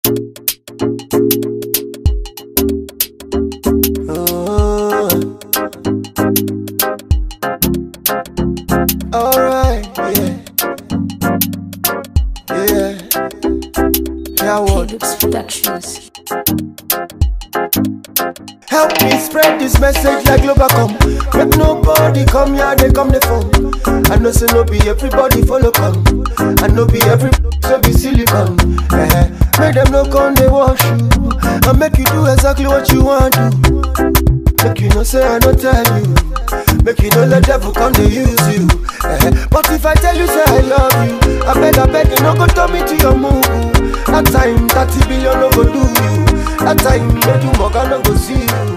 Oh. Alright, yeah. Yeah. Yeah, what? Lux Productions. Help me spread this message like Globacom. Make nobody come here, they come the phone. I know say no be everybody follow come. I know be every so be silicon. Eh, Make them no come they wash you. And make you do exactly what you want to. Make you no say I no tell you. Make you no let devil come to use you. Eh, But if I tell you say I love you, I beg I beg you no go turn me to your move. That time 30 billion no go do you. That time no do more no go see you.